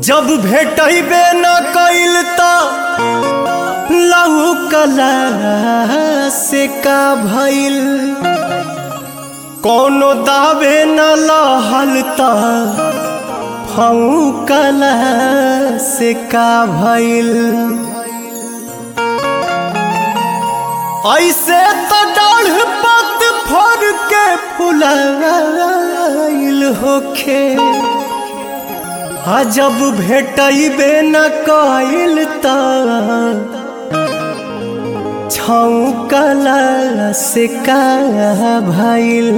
जब भेटबे न कइल त लहू कला से का भइल कोनो दावे न लहल त फऊ कला से का भइल ऐसे तो डाढ़ पत फर के फुलाइल होखे आ जब भेटबे न कइल त छौकला से का भइल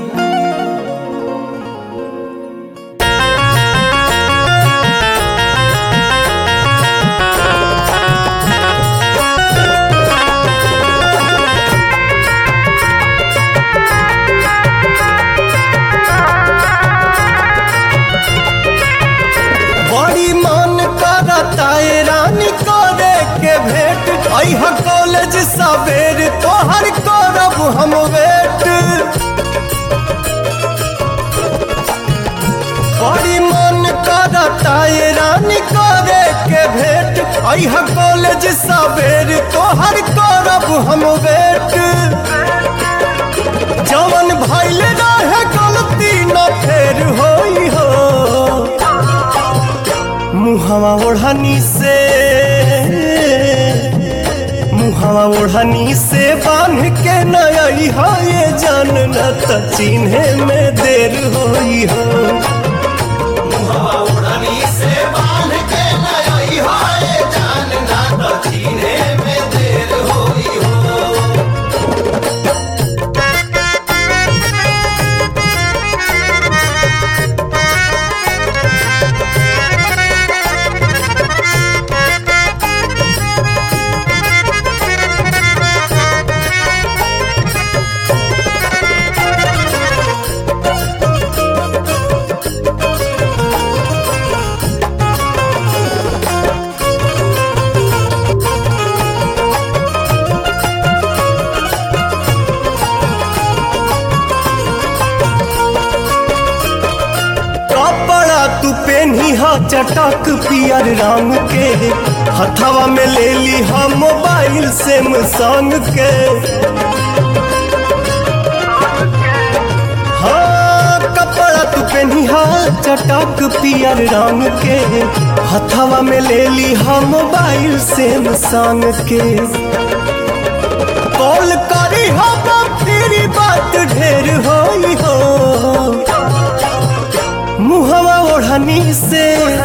बड़ी मन करता है रानी करे के भेंट अह कॉलेज सवेर तोहर करब हम वेट बड़ी मन करता है रानी करे के भेंट अह कॉलेज सवेर तोहर करब हम वेट जवन भइल रहे गलती न फेर होई हो मुहवा ओढ़नी से मुहवा ओढ़नी से बांध के नई हो ये जान न त चिन्हे में देर होई हो मुहवा ओढ़नी से बांध के नई हाय जान ना तो चीने में देर होई हो कपड़ा तू पेनी हा चटक पियर रंग के हथवा में ले ली हा मोबाइल सैमसंग के हाँ कपड़ा तू पेनी हा चटक पियर रंग के हथवा में ले ली हा मोबाइल सैमसंग के कॉल करी हा तेरी बात ढेर होई हो मुहवा ओढ़नी से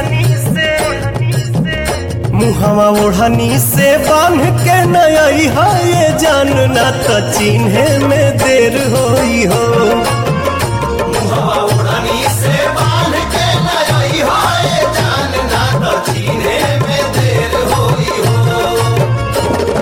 मुहवा ओढ़नी से बांध के नई है ये जानना त चिन्हे में देर होई हो मुहवा ओढ़नी से बांध के नई हाय जान ना तो चीने में देर होई हो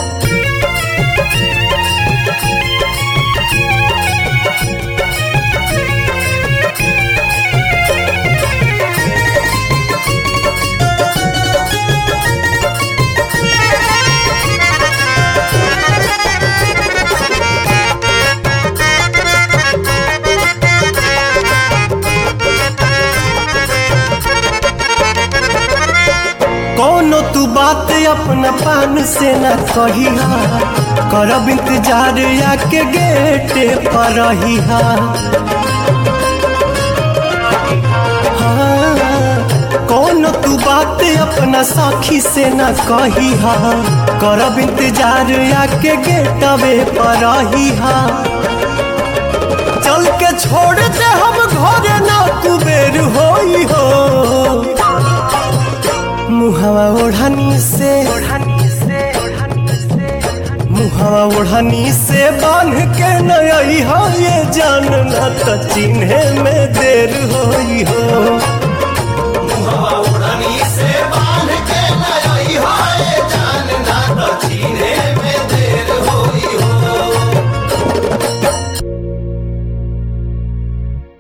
कोनो तू बात अपना पान से न कहिहा करब इंतजार आके गेटे पर रहिहा हाँ, कोनो तू बात अपना साखी से न कहिहा करब इंतजार आके गेटवे पर रहिहा चल के छोड़ दे हम घरे ना कुबेर होई हो मुहवा ओढ़नी से मुहवा ओढ़नी से बांध के नई हो ये जानना त चिन्हे में देर होई हो